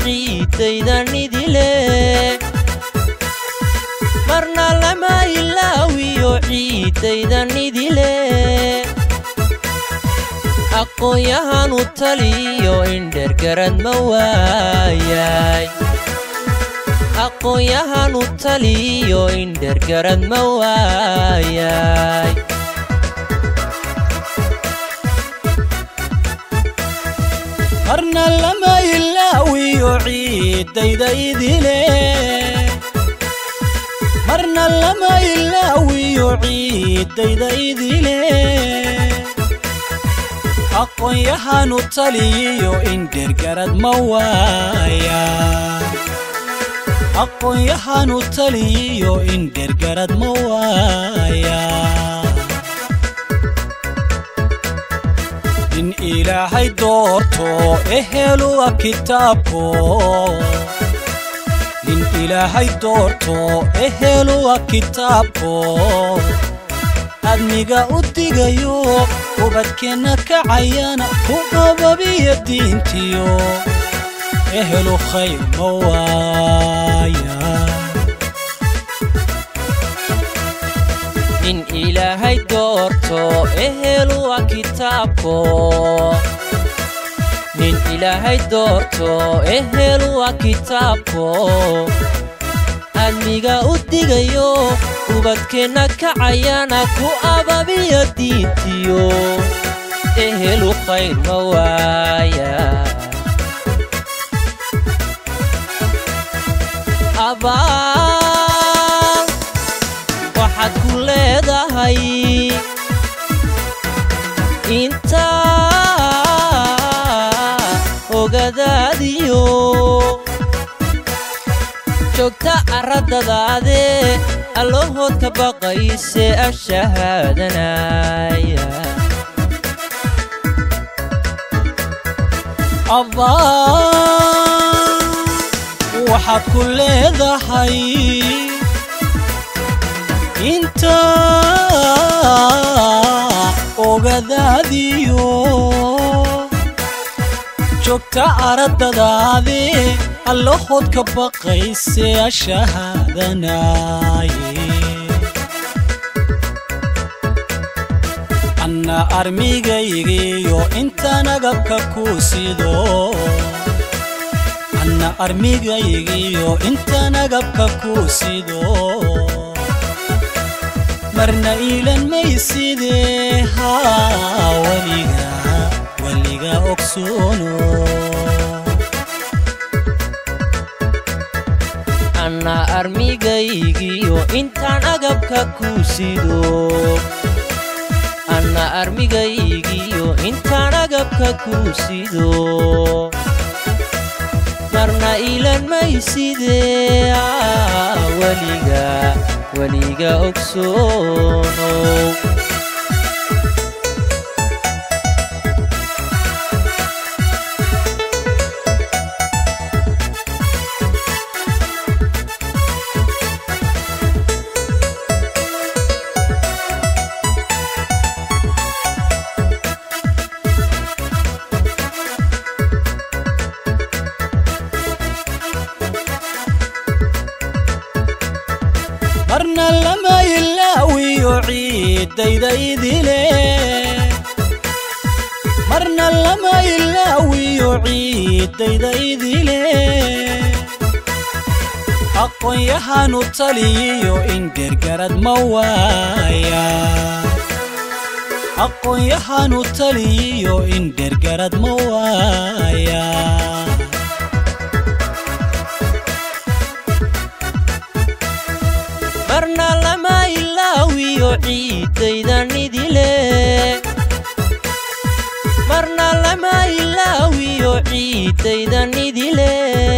ciidaydan idile marna lama ilaawiyo ciidaydan idile aqoon-yahanu taliyo indhergarad ma waayay aqoon-yahanu taliyo indhergarad ma waayay marna lama ilaawiyo ciidayda idile marna lama ilaawiyo ciidayda idile aqoon-yahanu taliyiyo indhergarad ma waaya aqoon-yahanu taliyiyo indhergarad ma waaya in ilaahay doorto eheluwa kitaabko in ilaahay doorto eheluwa kitaabko admiga u digayo ubadkeenna kacayana ku qababiya diintiyo ehelu khayr ma waaya in ilaahay doorto eheluwa kitaabko nin ilaahay doorto eheluwa kitaabko admiga u digayo ubadkeenna kacayana ku ababiya diintiyo ehelu khayr ma waaya abaal waxaad ku leedahay intaa ogadaadiyo joogta arradadaade allahood ka baqayse ashahaadanaya abaa waxaad ku leedahay inta ogadaadiyo joogta araddadaade allahood ka baqayse ashahaadanaaye anna armigaygiyo intaan agabka ku sido anna armigaygiyo intaan agabka ku sido marna iilan maysidee haa weliga weliga ogsoono anna armigaygiyo intaan agabka ku sido anna armigaygiyo intaan agabka ku sido marna iilan maysidee aa weliga weliga ogsoonow marna lama ilaawiyo ciidayda idile marna lama ilaawiyo ciidayda idile aqoon-yahanu taliyiyo indhergarad ma waaya aqoon-yahanu taliyiyo indhergarad ma waaya marna lama ilaawiyo ciidaydan idile marna lama ilaawiyo ciidaydan idile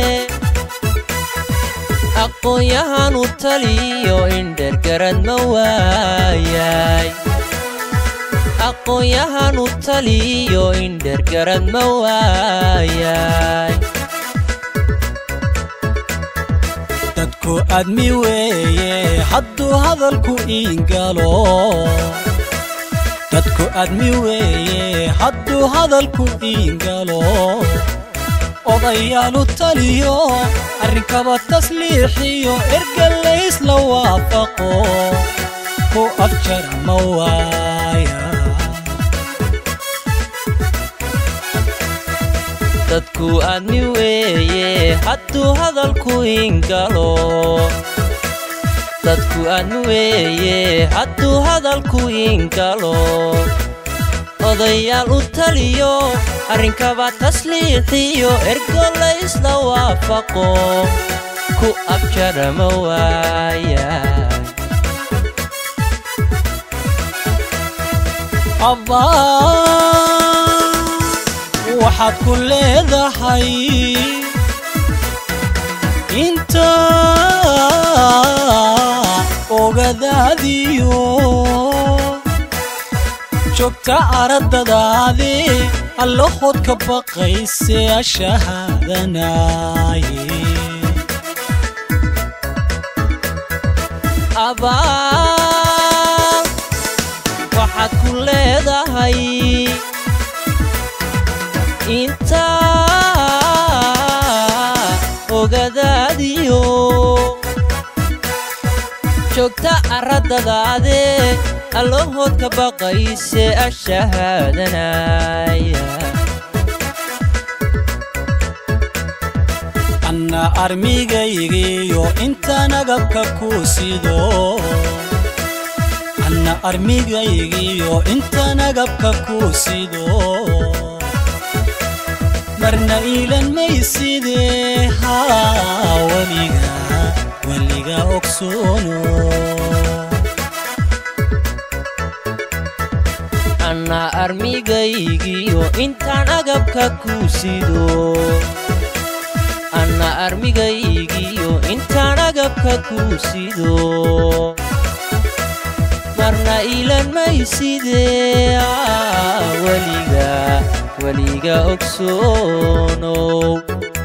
aqoon-yahanu taliyo indhergarad ma waayay aqoon-yahanu taliyo indhergarad ma waayay dadku admi weeye hadduu hadalku iingalo dadku admi weeye hadduu hadalku iingalo odayaalu taliyo arrinkaba tasliixiyo ergalaysla waafaqo ku afjara ma waaya dadku aadmi weeye hadduu hadalku ingalo dadku aadmi weeye hadduu hadalku ingalo odayaal u taliyo arrinkaba tasliixiyo ergolaysla waafaqo ku abjara ma waaya abbaa waxaad ku leedahay inta ogadaadiyo joogta araddadaade allahood ka baqayse ashahaadanaaye abaal waxaad ku leedahay inta ogadaadiyo joogta araddadaade allahood ka baqayse ashahaadanaya anna armigaygiyo intaan agabka ku sido anna armigaygiyo intaan agabka ku sido marna iilan maysidee haa weliga weliga ogsoono anna armigaygiyo intaan agabka ku sido anna armigaygiyo intaan agabka ku sido marna ilan maysidee weliga weliga ogsoonow